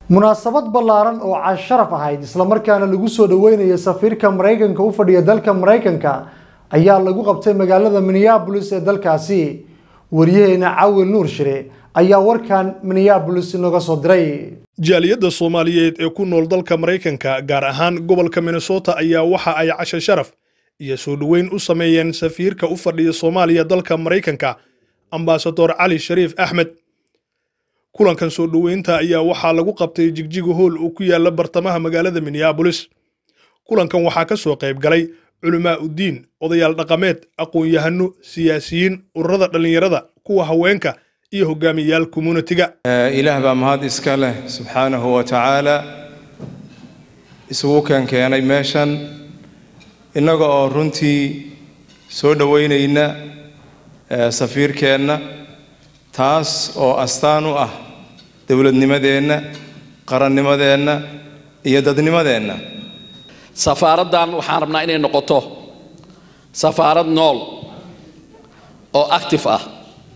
munaasabad ballaaran oo casharaf ahayd islamarkaana lagu soo dhaweynaya safiirka maraykanka u fadhiya dalka maraykanka ayaa lagu qabtay magaalada minneabolis ee dalkaasi wariyaheena cawil nuur shire ayaa warkan minneabolis inoga soo diray jaaliyadda soomaaliyeed ee ku nool dalka maraykanka gaar ahaan gobolka minnesota ayaa waxa ay casho sharaf iyo soo dhoweyn u sameeyeen safiirka u fadhiya soomaaliya dalka maraykanka ambasador cali shariif axmed kulankan soo dhoweynta ayaa waxaa lagu qabtay jigjiga hool oo ku yaala bartamaha magaalada minneabolis kulankan waxaa ka soo qayb galay culamaa uddiin odayaal dhaqameed aqoon-yahano siyaasiyiin ururada dhallinyarada kuwa haweenka iyo hogaamiyayaal communitiga ilaah baa mahad iska leh subxaanahu wa tacaala isugu keenkeenay meeshan innaga oo runtii soo dhoweynayna safiirkeenna taas oo astaan u ah dowladnimadeenna qarannimadeenna iyo dadnimadeenna safaaraddan waxaan rabnaa inay noqoto safaarad nool oo active ah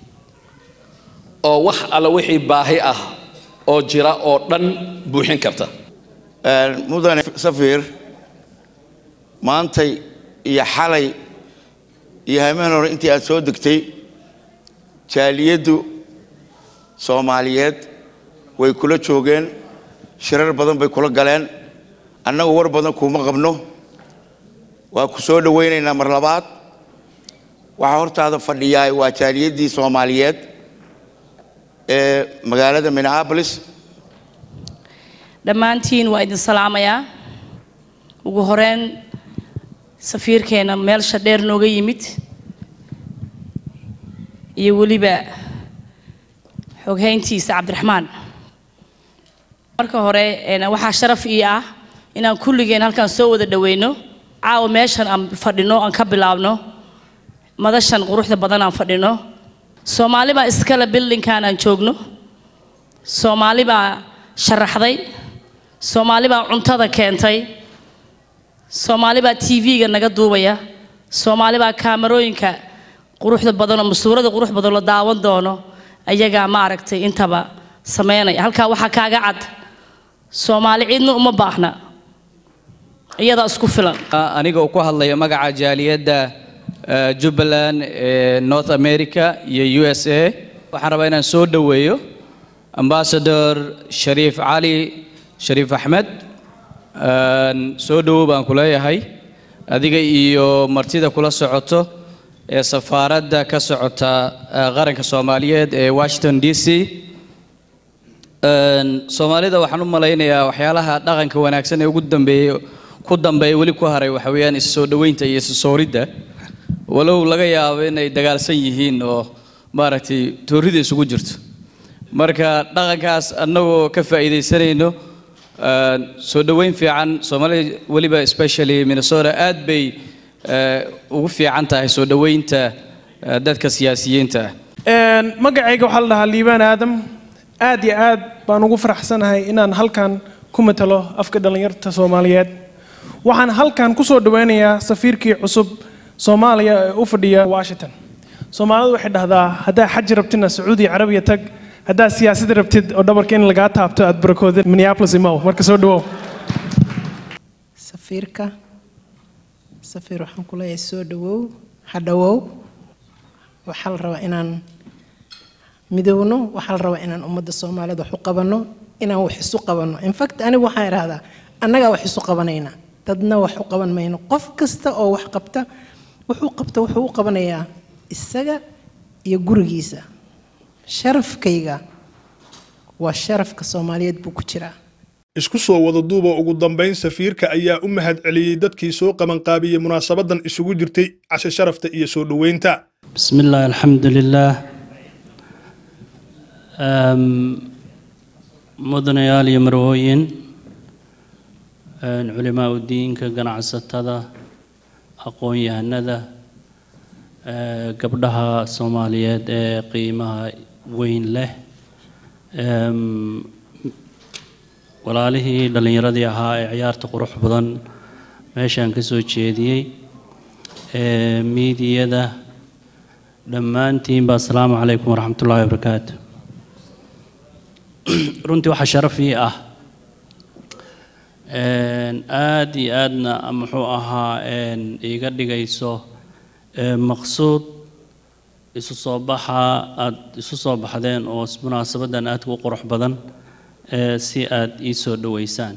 oo wax alla wixii baahi ah oo jira oo dhan buuxin karta mudane safiir maantay iyo xalay iyo hameen hore intii aad soo degtay jaaliyaddu soomaaliyeed way kula joogeen shirar badan bay kula galeen annagu war badan kuuma qabno waa ku soo dhowaynaynaa mar labaad waxaa hortaada fadhiyaa waa jaaliyaddii soomaaliyeed ee magaalada minneabolis dhammaantiin waa idin salaamayaa ugu horeyn safiirkeena meelsha dheer nooga yimid iyo weliba xoghayntiisa cabdiraxmaan marka hore waxaa sharaf ii ah inaan kulligeen halkaan soo wada dhaweyno caawa meeshan aan fadhino aan ka bilaabno madashan quruxda badan aan fadhino soomaali baa iskale bildinkan aan joogno soomaali baa sharaxday soomaali baa cuntada keentay soomaali baa tv-ga naga duubaya soomaali baa kaamarooyinka quruxda badanoo masuurada qurux badan la daawan doono ayagaa maaragtay intaba sameynaya halkaa waxaa kaaga cad soomaali cidna uma baahna iyadaa isku filan aniga uu ku hadlayo magaca jaaliyadda jubbaland ee north america iyo u s a waxaan rabaa inaan soo dhoweeyo ambasador shariif cali shariif axmed soo dhowow baan ku leeyahay adiga iyo martida kula socoto ee safaaradda ka socota qaranka soomaaliyeed ee washington d c soomaalida waxaan u malaynayaa waxyaalaha dhaqanka wanaagsan ee ugu dambeeyey ku dambeeya weli ku haray waxa weeyaan issoo dhoweynta iyo issooridda walow laga yaabo inay dagaalsan yihiin oo maaragtay toorrida isugu jirto marka dhaqankaas annagoo ka faa'iidaysanayno soo dhoweyn fiican soomaalida weliba especially minnesota aad bay ugu fiican tahay soo dhoweynta dadka siyaasiyiinta ah magacayga waxaa la dhahaa liibaan aadam aad iyo aad baan ugu faraxsanahay inaan halkan ku matalo afka dhallinyarta soomaaliyeed waxaan halkan ku soo dhoweynayaa safiirkii cusub soomaaliya ee u fadhiya washington soomaalidu waxay dhahdaa haddaa xaji rabtidna sacuudi carabiya tag haddaa siyaasad rabtid oo dhabarka in lagaa taabto aad barakooda minneapolis imow marka soo dhawow safiirka safiir waxaan ku leeyahay soo dhawow ha dhawow waxaa la rabaa inaan midowno waxaa la rabaa inaan ummadda soomaaliyed wax u qabanno inaan wax isu qabanno infact anigu waxaan idhahdaa annagaa wax isu qabanayna dadna wax u qaban mayno qof kasta oo wax qabta wuxuu qabta wuxuu u qabanayaa isaga iyo gurigiisa sharafkayga waa sharafka soomaaliyeed buu ku jiraa isku soo wada duuba ugu dambayn safiirka ayaa u mahad celiyey dadkii soo qabanqaabiyey munaasabadan isugu jirtay casho sharafta iyo soo dhoweynta بسم الله الحمد لله mudanayaal iyo marwooyin culimaa udiinka ganacsatada aqoon-yahanada gabdhaha soomaaliyeed ee qiimaha weyn leh walaalihii dhallinyaradii ahaa ee ciyaarta qurux badan meeshaan ka soo jeediyey miidiyada dhammaantiinba asalaamu calaykum waraxmat ullaahi wabarakaatu runtii waxaa sharaf ii ah Een, aad iyo aadna muxuu ahaa een, iiga dhigayso ee, maqsuud isu soo baxa aad isu soo baxdeen oo s- munaasabadan aadka u qurux badan ee, si aad ii soo dhoweysaan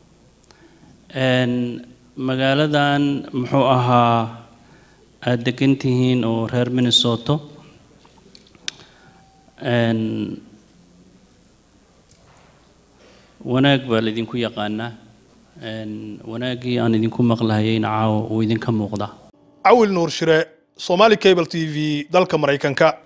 Een, magaaladan muxuu ahaa aad degan tihiin oo reer minnesota Een, wanaag baa laydinku yaqaanaa Een, wanaaggii aan idinku maqlahayeyna caawa uu idinka muuqdaa cawil nuur shire somali cable t v dalka maraykanka